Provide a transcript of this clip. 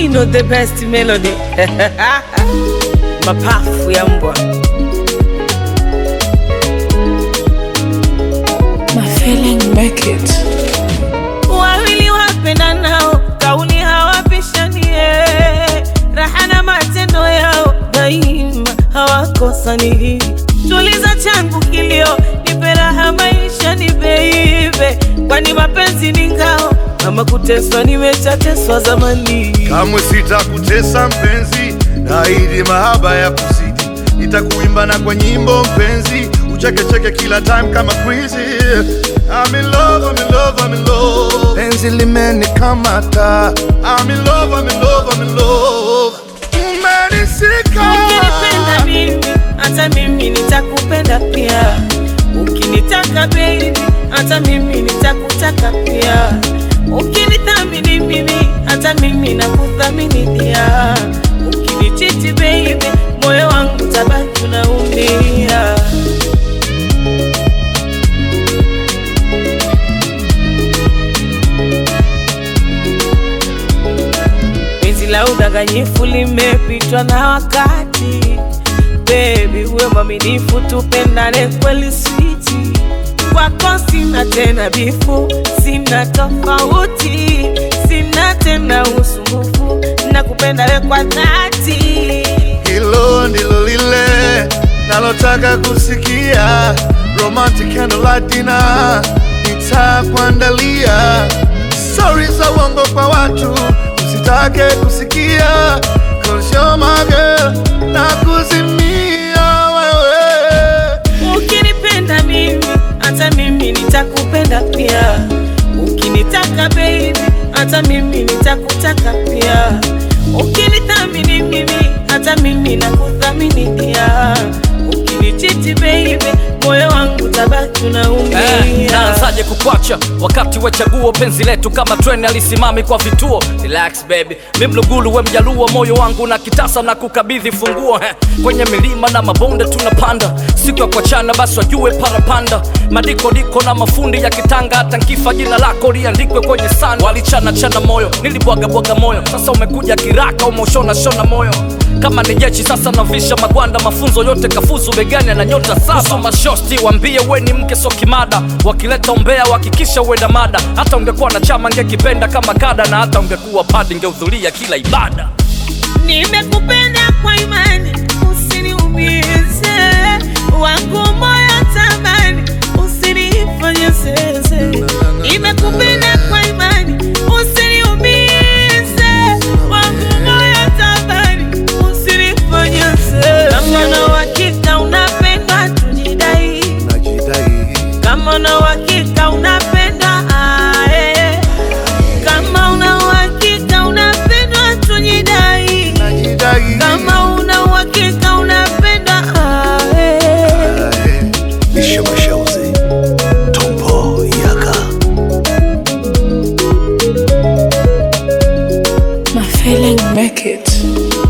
know the best melody mapafu ya mbwa My feeling make it. wawili wapendanao kauli hawapishanie raha na matendo yao daima hawakosani tuliza changu kilio nipe raha maisha ni beibe kwani mapenzi ni ngao kama kuteswa nimeshateswa zamani kamwe sitakutesa mpenzi, naahidi mahaba ya kuzidi, nitakuimba na kwa nyimbo mpenzi, uchekecheke kila time kama crazy. I'm in love, I'm in love, I'm in love. Penzi limenikamata. I'm in love, I'm in love, I'm in love. Umenisika. Ukinipenda mimi hata mimi nitakupenda pia, ukinitaka baby hata mimi nitakutaka pia, ukinithamini mimi hata mimi nakuthamini pia, ukinichiti baby moyo wangu tabaki unaumia. Penzi la udanganyifu limepitwa na wakati, baby uwe mwaminifu, tupendane kweli switi. Kwako sina tena bifu, sina tofauti, sina tena usumbufu, nakupenda we kwa dhati. Hilo ndilo lile nalotaka kusikia, romantic candlelight dinner nitakuandalia. Stori za uongo kwa watu usitake kusikia, 'cause you're my girl, nakuzimia wewe. Ukinipenda mimi hata mimi nitakupenda pia, ukinitaka baby hata mimi nitakutaka pia, ukinithamini mimi hata mimi nakuthamini pia, ukinichiti baby moyo wangu tabaki Eh, unaumia. naanzaje kukwacha wakati we chaguo penzi letu kama treni alisimami kwa vituo relax baby mi mlugulu we mjaluo moyo wangu na kitasa na kukabidhi funguo eh, kwenye milima na mabonde tunapanda siku ya kuachana basi wajue parapanda madiko diko na mafundi ya kitanga hata nkifa jina lako liandikwe kwenye sanda walichana chana moyo nilibwaga bwaga moyo sasa umekuja kiraka umeushona shona moyo kama ni jeshi sasa navisha magwanda mafunzo yote kafuzu begani na nyota saba mashosti wambie we ni mke so kimada wakileta umbea wakikisha uenda mada hata ungekuwa na chama ngekipenda kama kada na hata ungekuwa padi ngehudhuria kila ibada Nimekupenda kwa imani, usiniumize wangu moyo tamani, usinifanye zeze. Nimekupenda kwa imani, usiniumize wangu moyo tamani, usinifanye zeze. Kama na uhakika unapenda tujidai, Najidai, kama na uhakika unapenda ae, kama una uhakika unapendwa tujidai najidai. kama una uhakika unapenda ae. Ae, Isho Mashauzi, Tompo Yaka. My feeling make it.